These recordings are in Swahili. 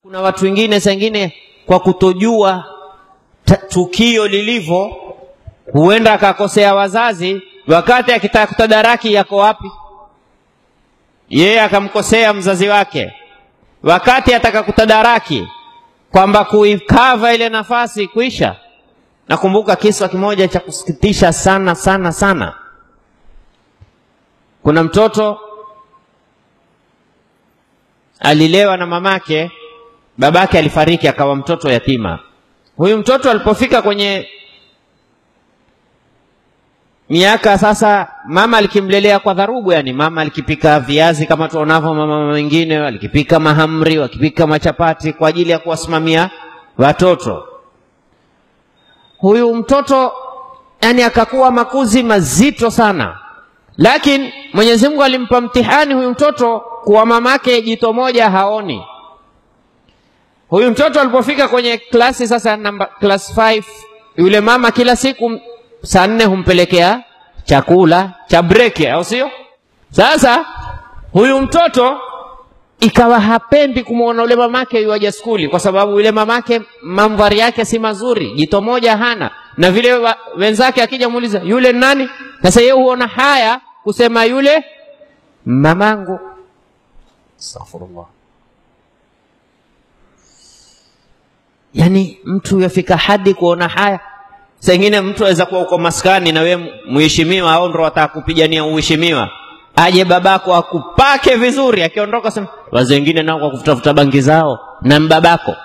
Kuna watu wengine sengine kwa kutojua tukio lilivyo, huenda akakosea wazazi, wakati akitaka kutadaraki yako wapi, yeye akamkosea mzazi wake, wakati ataka kutadaraki kwamba kuikava ile nafasi kuisha. Nakumbuka kisa kimoja cha kusikitisha sana sana sana. Kuna mtoto alilewa na mamake, babake alifariki, akawa mtoto yatima. Huyu mtoto alipofika kwenye miaka sasa, mama alikimlelea kwa dharubu, yani mama alikipika viazi kama tuonavyo mama wengine, alikipika mahamri, wakipika machapati kwa ajili ya kuwasimamia watoto. Huyu mtoto yani akakuwa makuzi mazito sana, lakini Mwenyezi Mungu alimpa mtihani huyu mtoto kuwa mamake jito moja haoni. Huyu mtoto alipofika kwenye klasi sasa namba class 5, yule mama kila siku saa nne humpelekea chakula cha breki, au sio? Sasa huyu mtoto ikawa hapendi kumwona yule mamake yuaja skuli, kwa sababu yule mamake mandhari yake si mazuri, jito moja hana, na vile wa, wenzake akija muuliza yule nani, sasa yeye huona haya kusema yule mamangu. Astaghfirullah. Yani mtu yafika hadi kuona haya. Sengine mtu aweza kuwa uko maskani na wewe mheshimiwa, au ndo wataka kupigania uheshimiwa, aje babako akupake vizuri, akiondoka sema wazee wengine nao kwa kufutafuta bangi zao na mbabako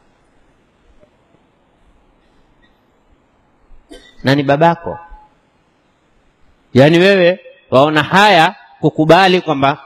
na ni babako. Yaani wewe waona haya kukubali kwamba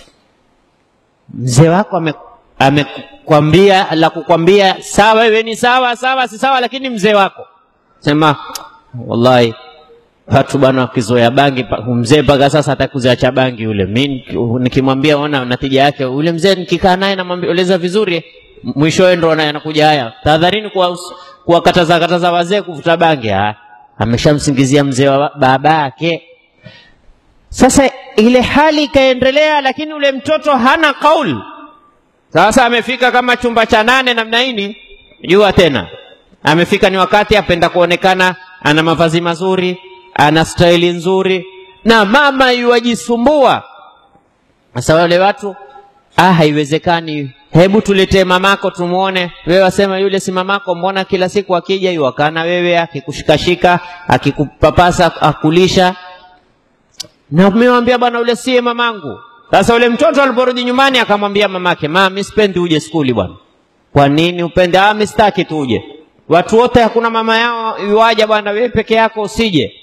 mzee wako amekwambia ame la kukwambia sawa, wewe ni sawa sawa, si sawa, lakini mzee wako sema wallahi, watu bwana wakizoea bangi, mzee mpaka sasa atakuziacha bangi yule. Mi nikimwambia ona natija yake yule mzee, nikikaa naye namweleza vizuri, mwishowe ndo anakuja haya, tahadharini kuwakataza kataza wazee kuvuta bangi. Ha, ameshamsingizia mzee wa babake. Sasa ile hali ikaendelea, lakini ule mtoto hana kauli. Sasa amefika kama chumba cha nane namna hini, jua tena amefika ni wakati apenda kuonekana ana mavazi mazuri, ana staili nzuri, na mama yuwajisumbua. Sasa wale watu ah, haiwezekani, hebu tuletee mamako tumwone. Wewe wasema yule si mamako, mbona kila siku akija yuwakana wewe, akikushikashika, akikupapasa, akulisha na umewambia bwana, ule siye mamangu. Sasa ule mtoto aliporudi nyumbani akamwambia mamake, mama, mimi sipendi uje skuli bwana. Kwa nini upende? Ah, mimi sitaki tu uje. Watu wote hakuna mama yao yuaja bwana, wewe peke yako usije.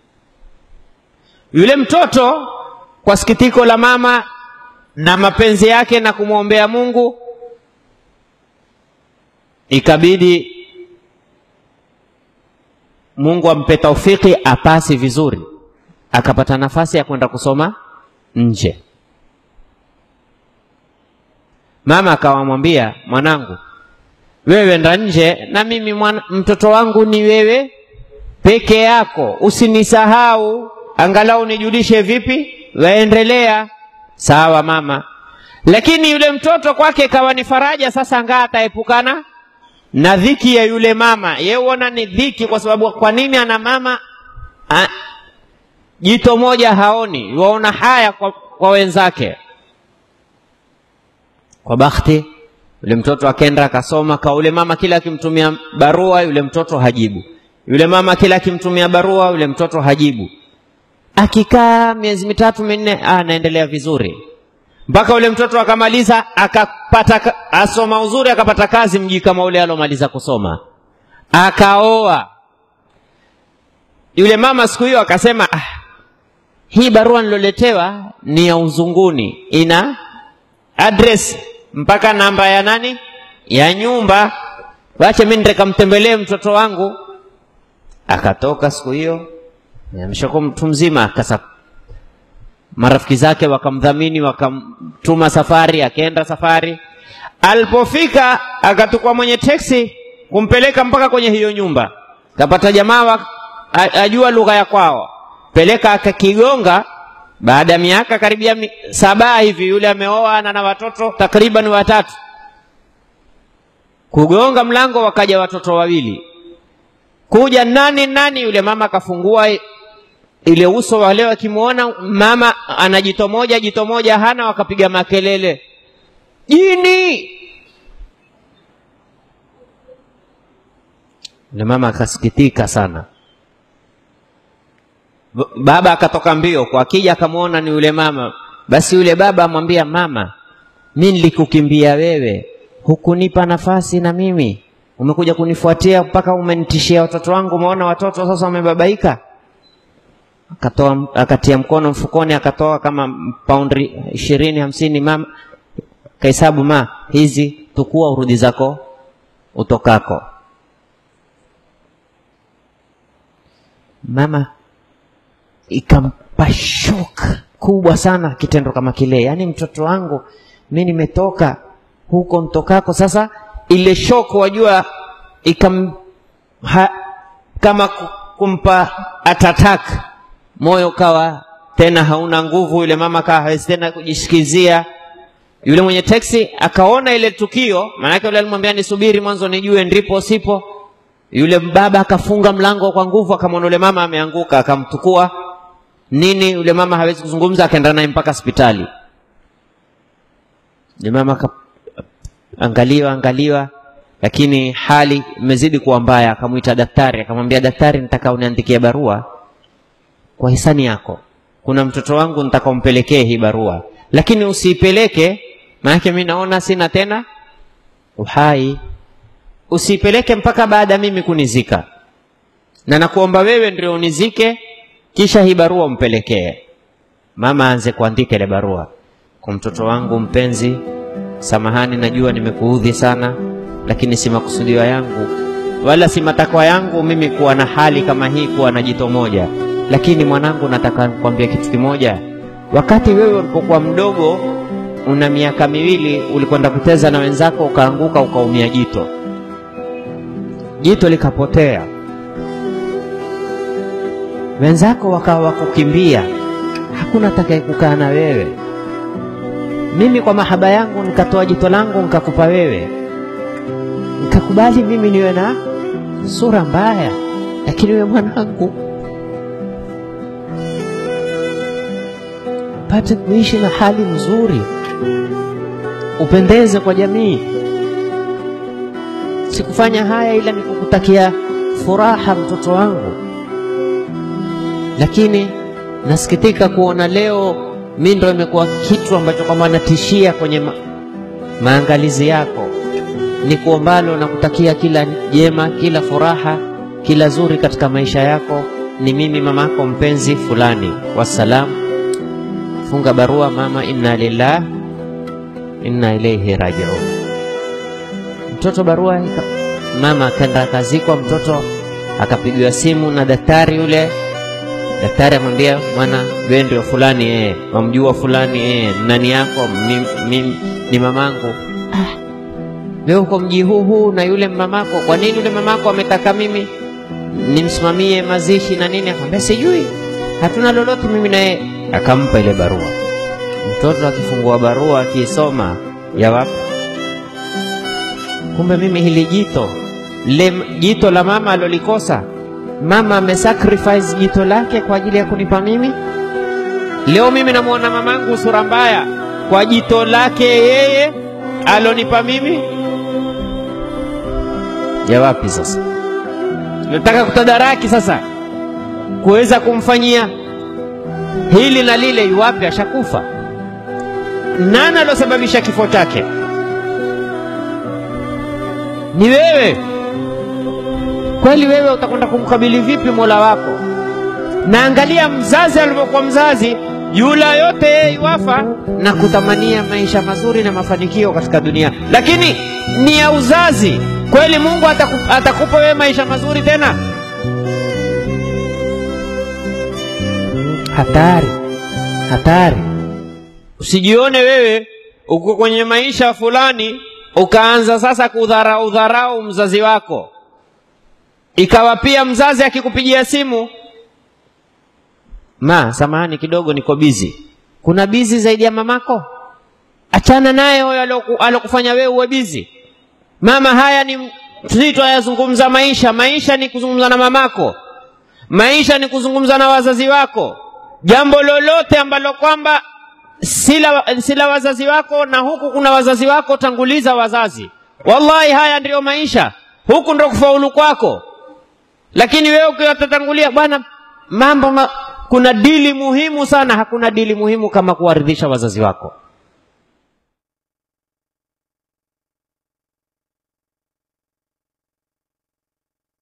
Yule mtoto kwa sikitiko la mama na mapenzi yake na kumwombea Mungu, ikabidi Mungu ampe taufiki apasi vizuri akapata nafasi ya kwenda kusoma nje. Mama akawamwambia, mwanangu, wewe enda nje na mimi mwana, mtoto wangu ni wewe peke yako, usinisahau, angalau nijulishe vipi waendelea. Sawa mama. Lakini yule mtoto kwake ikawa ni faraja. Sasa ngaa ataepukana na dhiki ya yule mama, yeye huona ni dhiki, kwa sababu kwa nini ana mama a, jito moja haoni, waona haya kwa, kwa wenzake. Kwa bahati yule mtoto akenda akasoma, kwa yule mama kila akimtumia barua yule mtoto hajibu, yule mama kila akimtumia barua yule mtoto hajibu. Akikaa miezi mitatu minne, anaendelea vizuri mpaka yule mtoto akamaliza, akapata asoma uzuri, akapata kazi mji kama ule alomaliza kusoma, akaoa. Yule mama siku hiyo akasema ah, hii barua niloletewa ni ya uzunguni, ina address mpaka namba ya nani ya nyumba, wache mimi nitakamtembelee mtoto wangu. Akatoka siku hiyo, ameshakuwa mtu mzima. Akasa marafiki zake wakamdhamini, wakamtuma safari, akaenda safari. Alipofika akatukua mwenye teksi kumpeleka mpaka kwenye hiyo nyumba, kapata jamaa ajua lugha ya kwao peleka akakigonga. Baada ya miaka karibia saba hivi, yule ameoa na na watoto takriban watatu. kugonga mlango, wakaja watoto wawili, kuja nani nani, yule mama akafungua ile uso wale, wakimwona mama ana jito moja, jito moja hana, wakapiga makelele, jini. Yule mama akasikitika sana. Baba akatoka mbio kwa, akija akamwona ni yule mama. Basi yule baba amwambia mama, mi nilikukimbia wewe, hukunipa nafasi na mimi umekuja kunifuatia mpaka umenitishia watoto wangu. Umeona watoto sasa wamebabaika. Akatoa, akatia mkono mfukoni, akatoa kama paundi ishirini hamsini. Mama kahesabu, ma hizi tukua, urudi zako utokako. Mama ikampa shoka kubwa sana kitendo kama kile, yaani mtoto wangu mi nimetoka huko mtokako. Sasa ile shoko wajua, ikam ha, kama kumpa atatak moyo kawa tena hauna nguvu. Yule mama kawa hawezi tena kujisikizia. Yule mwenye teksi akaona ile tukio, maanake yule alimwambia nisubiri mwanzo nijue ndipo sipo. Yule baba akafunga mlango kwa nguvu, akamwona yule mama ameanguka, akamtukua nini. Yule mama hawezi kuzungumza, akaenda naye mpaka hospitali. Yule mama akaangaliwa angaliwa, lakini hali imezidi kuwa mbaya. Akamwita daktari, akamwambia daktari, nitaka uniandikie barua kwa hisani yako, kuna mtoto wangu nitaka umpelekee hii barua, lakini usiipeleke, maanake mi naona sina tena uhai. Usiipeleke mpaka baada ya mimi kunizika, na nakuomba wewe ndio unizike, kisha hii barua umpelekee mama. Aanze kuandika ile barua kwa mtoto wangu mpenzi, samahani, najua nimekuudhi sana, lakini si makusudio yangu wala si matakwa yangu mimi kuwa na hali kama hii, kuwa na jito moja lakini mwanangu, nataka kukwambia kitu kimoja. Wakati wewe ulipokuwa mdogo, una miaka miwili, ulikwenda kucheza na wenzako, ukaanguka, ukaumia jito, jito likapotea, wenzako wakawa wakukimbia, hakuna atakaye kukaa na wewe. Mimi kwa mahaba yangu nikatoa jito langu nikakupa wewe, nikakubali mimi niwe na sura mbaya, lakini wewe mwanangu pate kuishi na hali nzuri, upendeze kwa jamii. Sikufanya haya ila nikukutakia furaha, mtoto wangu, lakini nasikitika kuona leo mi ndo imekuwa kitu ambacho kwamba natishia kwenye ma maangalizi yako. Ni kuombalo na kutakia kila jema, kila furaha, kila zuri katika maisha yako. Ni mimi mamako mpenzi fulani. Wassalamu. Funga barua mama, inna lillah inna ilaihi rajiun. Mtoto barua ika, mama akaenda akazikwa. Mtoto akapigiwa simu na daktari yule. Daktari amwambia mwana, wewe ndio fulani eh, wamjua fulani eh, nani yako? Mimi ni mamangu. Ah, wewe uko mji huu huu na yule mamako, kwa nini yule mamako ametaka mimi nimsimamie mazishi na nini? Akamwambia sijui, hatuna lolote mimi na yeye akampa ile barua. Mtoto akifungua barua akiisoma, ya wapi? Kumbe mimi hili jito le jito la mama alolikosa, mama amesacrifice jito lake kwa ajili ya kunipa mimi. Leo mimi namwona mamangu sura mbaya kwa jito lake yeye alonipa mimi. Ya wapi sasa? Nataka kutadaraki sasa kuweza kumfanyia hili na lile. Iwapi? Ashakufa. Nani alosababisha kifo chake? Ni wewe. Kweli wewe utakwenda kumkabili vipi mola wako? Na angalia mzazi alivyokuwa mzazi, yula yote yeye iwafa na kutamania maisha mazuri na mafanikio katika dunia, lakini ni ya uzazi. Kweli Mungu atakupa, atakupa wewe maisha mazuri tena? Hatari, hatari. Usijione wewe uko kwenye maisha fulani ukaanza sasa kudharau dharau mzazi wako, ikawa pia mzazi akikupigia simu, ma, samahani kidogo, niko bizi. Kuna bizi zaidi ya mamako? Achana naye huyo alokufanya wewe uwe bizi. mama haya ni sisi twayazungumza maisha maisha ni kuzungumza na mamako maisha ni kuzungumza na wazazi wako jambo lolote ambalo kwamba sila, sila wazazi wako na huku kuna wazazi wako tanguliza wazazi wallahi haya ndiyo maisha huku ndo kufaulu kwako lakini wewe ukiwatatangulia bwana mambo ma, kuna dili muhimu sana hakuna dili muhimu kama kuwaridhisha wazazi wako